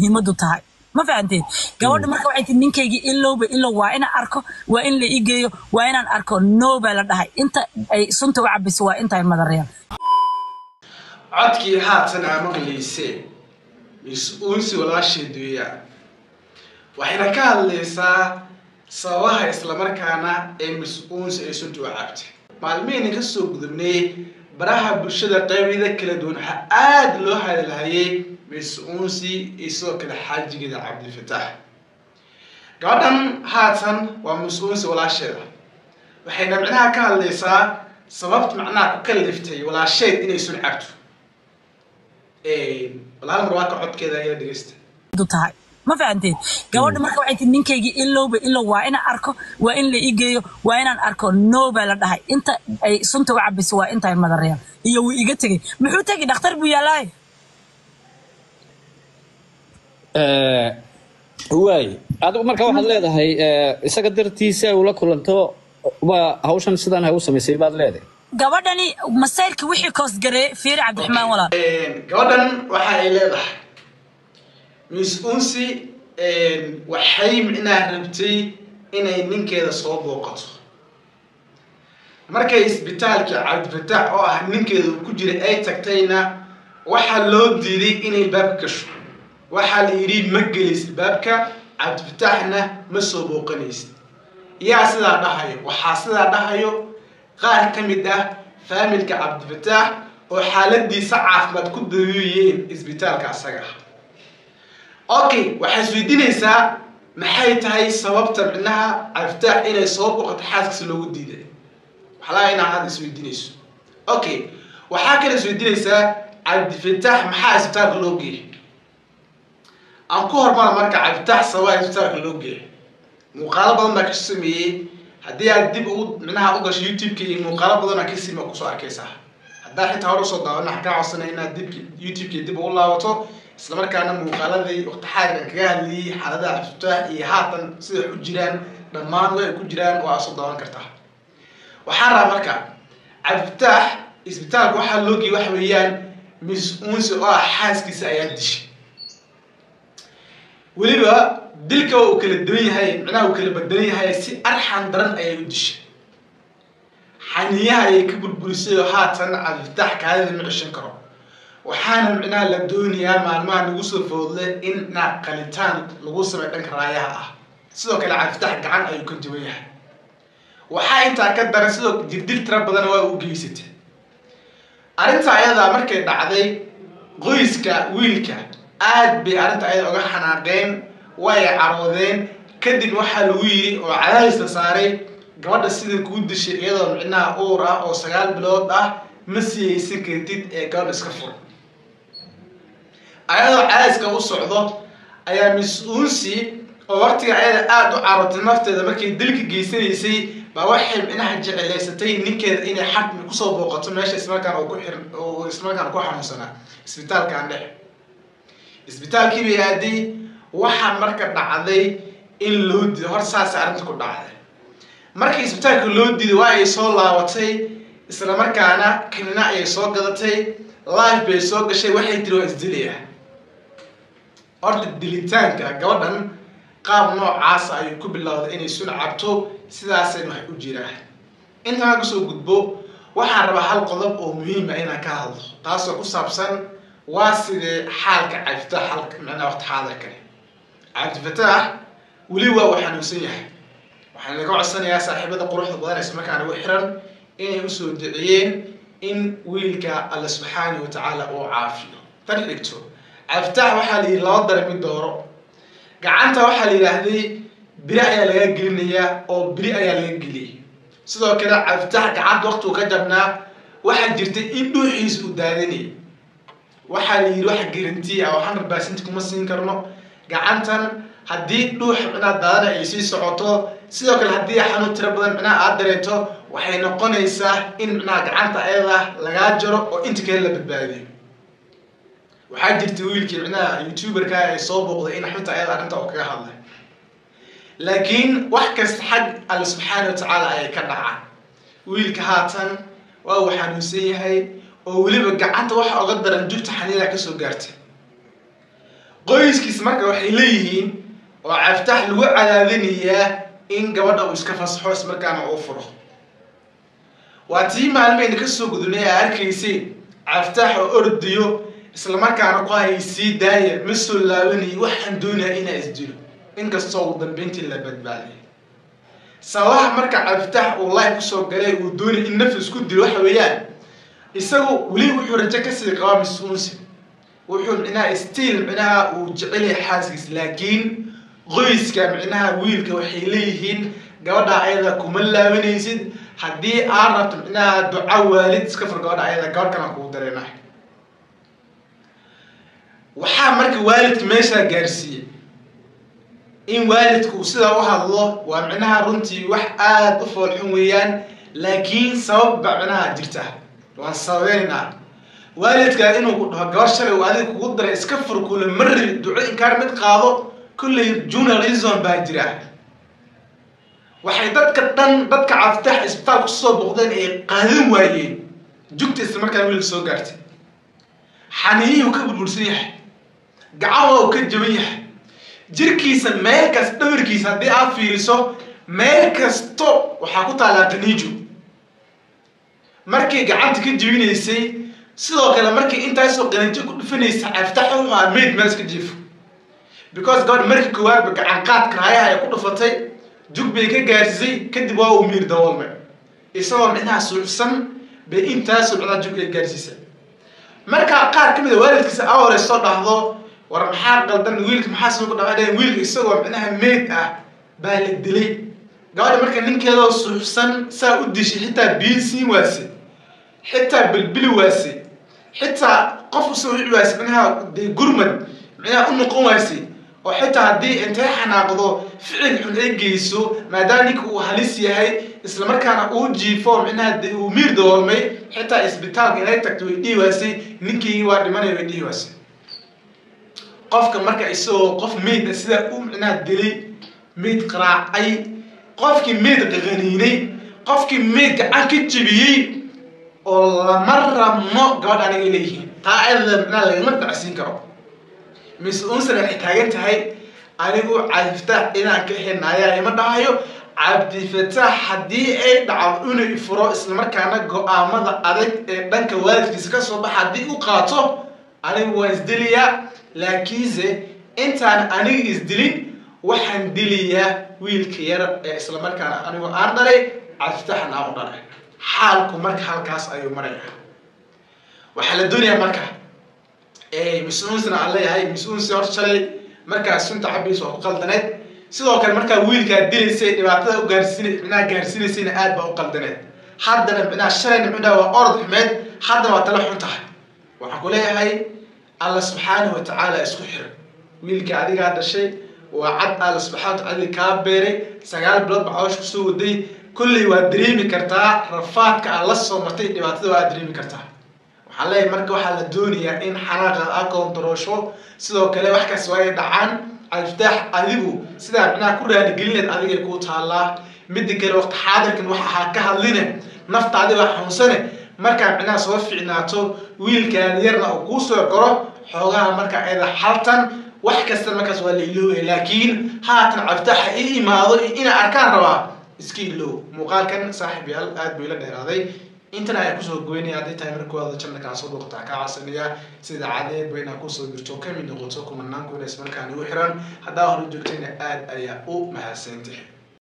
muhiimadu tahay ma fahanteen gabadha marka waxay tii ninkaygii ilowba ilow waa inaan arko waa in la ii geeyo waa inaan arko no baa la dhahay inta ay sunta u cabayso waa intaay madareen codkii haatan aa maqlayseen mis-uunsi walaasheed weeyaan waxayna ka hadlaysaa sababaha islamarkaana ee mis-uunsi ay sunta u cabtay maalmihayna ka soo gudubnay baraha bulshada qeybada kala duwan waxaa aada loo hadalhayay mis-uunsi iyo sidoo kale xaajigeeda cabdilfataax gabadhan haatan waa mis-uunsi walaasheeda waxayna micnaha ka hadlaysaa sababta macnaha ku kaliftay walaasheed inay sun cabto walaal mar waa ka codkeeda ayaa dhegeysta tahay ma fahanteen gabadha marka waxay tii ninkaygii ilowba ilow waa inaan arko waa in la ii geeyo waa inaan arko no baa la dhahay inta ay sunta u cabayso waa intaay madareen iyo wuu iga tegey muxuu tegi dhakhtar buu yaalaay waay adigu marka waxaad leedahay isaga dartiisa ay ula kulanto waa hawshan sidaan hay u samaysay baad leedahay gabadhani masayrka wixii koosgareey fiiri cabdiraxmaan walaal gabadhan waxa ay leedahay mis-uunsi waxay micnaha rabtay inay ninkeeda soo booqato markay isbitaalka cabdifataax oo ah ninkeeda uu ku jiray ay tagtayna waxaa loo diiday inay baabka gasho waxaa la yidhi ma gelaysid baabka cabdifataaxna ma soo booqanaysid yaa sidaa dhahayo waxaa sidaa dhahayo qaar ka mid ah faamilka cabdifataax oo xaaladiisa caafimaad ku dawiiyeen isbitaalka asaga ah okay waxaa isweydiinaysaa maxay tahay sababta micnaha cabdifataax inay soo booqato xaaskiisa loogu diiday waxlaa inaa hadda isweydiinayso okay waxaa kale isweydiinaysaa cabdifataax maxaa isbitaalka loo geeyay aan ku hormara marka cabdifataax sababaa isbitaalka loo geeyay muuqaalo badan baa ka sameeyey haddii aad dib ugu micnaha u gasho youtube-ka iyo muuqaalo badanaa ka sima kusoo arkaysaa haddaa xitaa hore usoo daawana waxaan kaa codsanay inaad dib youtube-ka dib ugu laabato islamarkaana muuqaaladii waqti xaadirkan kaga hadlayay xaaladaha cabdifataax iyo haatan siday u jiraan dhammaan way ay ku jiraan waa soo daawan kartaa waxaan rabaa marka cabdifataax isbitaalka waxaa loo geeyay waxa weeyaan mis-uunsi oo ah xaaskiisa ayaa dishay weliba dilka uu kala duwan yahay micnaha uu kala bedelan yahay si arxan daran ayay u dishay xaniyaha ayay ka burburisay oo haatan cabdifataax kaadida ma ceshan karo waxaana micnaha la doonayaa maalmaha nagu soo foodle in micnaha qalitaan lagu samey dhanka raayaha ah sidoo kale cabdifataax gacan ayuu ka duwan yahay waxaa intaa ka daran sidoo jirdil tira badan waa u geysatay arrinta ayadaa markay dhacday qoyska wiilka aad bay arrinta ayada uga xanaaqeen way caroodeen kadib waxaa lagu yidhi oo cadaadis la saaray gabadha sida kuu dishay iyadoo micnaha uur ah oo sagaal bilood ah ma siyaysan kartid ee gabadha iska fur ayadoo cadaadiska u socdo ayaa mis-uunsi oo waqtiga ayada aada u carootay nafteeda markay dilka geysanaysay baa waxay micnaha jecelaysatay ninkeeda inay xarmi kusoo booqato meesha ismarkaan oo ku xir oo ismarkaan ku xanuunsanaa isbitaalkan dhex isbitaalkii bay aaday waxaa marka dhacday in loo diido hor saasay arrinta ku dhacday markii isbitaalka loo diiday waa ay soo laabatay isla markaana kanina ayay soo gadatay life bay soo gashay waxay tiri waa isdilaya horta dilitaanka gabadhan qaab noocaasa ayuu ku bilowday inay sun cabto sidaasayna wax u jiraan intaan kasoo gudbo waxaan rabaa hal qodob oo muhiima inaan ka hadlo taasoo ku saabsan waa sidee xaalka cabdifataax halka micnaha waqti xaadirkani cabdifataax weli waa uu xanuunsan yahay waxaan laga codsanayaa saaxiibada quruxda badan isla markaana ugu xiran inay usoo duceeyeen in wiilka alla subxaana wa tacaala uu caafiyo tan xigto cabdifataax waxaa la yidhi laba dara mid dooro gacanta waxaa la yidhaahday biri ayaa laga gelinayaa oo biri ayaa laga geliyay sidoo kale cabdifataax gacanta waqtigu ka jabnaa waxaa jirtay in dhuuxiisa uu daadanayay waxaa la yidhi wax garanti ah oo hundred percent kuma siin karno gacantan haddii dhuux micnaha daadana ay sii socoto sidoo kale haddii xanuun tiro badan micnaha aad dareento waxay noqonaysaa in micnaha gacanta ayada lagaa jaro oo inta kale la badbaadiyo waxaa jirta wiilkii micnaha youtuberka ay soo booqday in xunta ayada arrinta oo kaga hadlay laakiin wax kasta xag alle subxaana wa tacaala ayay ka dhacaan wiilka haatan waa uu xanuunsan yahay oo weliba gacanta waxa oga daran jugta xaniidaa kasoo gaartay qoyskiis marka waxay leeyihiin oo caftax lagu cadaadinayaa in gabadha uu iska fasaxo ismarkaana uu furo waa tii maalmeyna kasoo gudubnay aa arkayseen caftax oo ordayo islamarkaana ku hay sii daaya ma soo laabanayo waxaan doonaya inaa isdilo inkastoo ugu dambeyntii la badbaadiyay sababaha marka caftax uu life kusoo galay uu doonay in nafis ku dilo waxa weeyaan isagu weli wuxuu rajo kasii qabaa mas-uunsi wuxuu micnaha stiil micnaha uu jecelyahay xaaskiis laakiin qoyska micnaha wiilka waxay leeyihiin gabadha ayada kuma laabanaysid haddii aad rabto micnaha duca waalid iska fur gabadha ayada gabadh kalan kugu dareena waxaa marka waalidka meeshaa gaarsiiyey in waalidku uu sidaa u hadlo waa micnaha runtii wax aada u foolxun weeyaan laakiin sabab ba micnaha jirta waan sababeynaa waalidkaa inuu ku dhaho gabar shalay uu adiga kugu daray iska fur kule marri duco inkaar mid qaado kulley journalism baa jira waxay dadka dhan dadka caftax isbitaal kusoo boqdeen ay qaadan waayeen jugta isla markaa wiilka soo gaartay xaniyihii uu ka burbursan yahay gacawa uu ka jaban yahay jirkiisa meel kasta dhawarkiisa haddii aad fiiriso meel kasto waxaa ku taalaa qaniijo markay gacanta ka jebinaysay sidoo kale markii intaasoo qaniijo ku dhufanaysa caftax wuxuu ahaa mayd meel iska jiifo because gabadh markii koowaadba gacan qaadka raayaha ay ku dhufatay jug bay ka gaarsiisay kadib waa uu miir daboolmay isagoo micnaha suuxsan bay intaasoo micnaha jug ay gaarsiisay markaa qaar ka mid a waalidkiisa a hore soo dhahdo war maxaa qaldan wiilka maxaa soo ku dhawaadheen wiilka isagoo micnaha meyd ah baa la dilay gabadha marka ninkeedoo suuxsan saa u dishay xitaa biyo siin waase xitaa bilbili waase xitaa qof usoo wici waase micnaha dee gurmad micnaha u noqon waase oo xitaa haddii intay xanaaqdo ficil xun ay geyso maadaama ninka uu halis yahay islamarkaana uu jiifo micnaha uu miir daboolmay xitaa isbitaalka inay tagto way dhihi waasay ninkii waa dhimanaya way dhihi waasay qofka marka isagoo qof meyd a sidaa u micnaha dilay meyd qaraacay qofkii meyd qaqaniinay qofkii meyd gacan ka jebiyey oo lama rabno gabadh aniga leeyihiin taa ayada micnaha lagama dhacsiin karo mise unsan waxay taagan tahay anigu cabdifataax inaan ka henaayaa ima dhahayo cabdifataax haddii ay dhacdo inuu ifuro islamarkaana go-aamada adag ee dhanka waalidkiisa kasoo baxa haddii u qaato anigu waan isdiliyaa laakiinse intaan aniga isdilin waxaan diliyaa wiilka yar ee islamarkaana anigu aan dhalay cabdifataaxan aan u dhalay xaalku marka halkaas ayuu maraya waxaa la doonayaa marka mas-uunsna aan leeyahay mas-uunsi hor shalay markaa sunta cabaysa waa ku qaldaneed sidoo kale markaa wiilkaa dilaysay dhibaatada u gaarsiin micnaha gaarsiinaysayna aad baa u qaldaneed haddana micnaha shalayna micnaha waa orod xumeed haddana waa tala xun tahay waxaan ku leeyahay alla subxaanahu watacaala isku xiran wiilka adigaa dhashay waa cad alla subxana watacaala kaa beeray sagaal bilood baa cawsh kusoo waday kolley waad dareemi kartaa rafaadka aad la soo martay dhibaatada waa aad dareemi kartaa waxaan leeyahay marka waxaa la doonayaa in xanaaqa a koontaroosho sidoo kale wax kaas waa ay dhacaan cabdifataax adigu sidaa micnaha ku raaligelinayd adigay kuu taallaa midda kale waqti xaadirkan wax ahaa ka hadline nafta adiga xanuunsane markaa micnaha soo fiicnaato wiilkaada yarna uu kuu soo goro xoogaha markaa ayada xaltan wax kasta markaas waa la iloobaya laakiin haatan cabditaxa i imaado inaa arkaan rabaa iska iloow muuqaalkan saaxib yaal aad buu ila dheeraaday intan ayaa kusoo goynaya hadday tahay markooda jannakaa soo dhuuqataa kaa caasanaya sida cadeed ba inaa kusoo jirto kamid noqoto kumanaan kunas markaan igu xiran haddaa hore joogtayna aad ayaa u mahadsantahay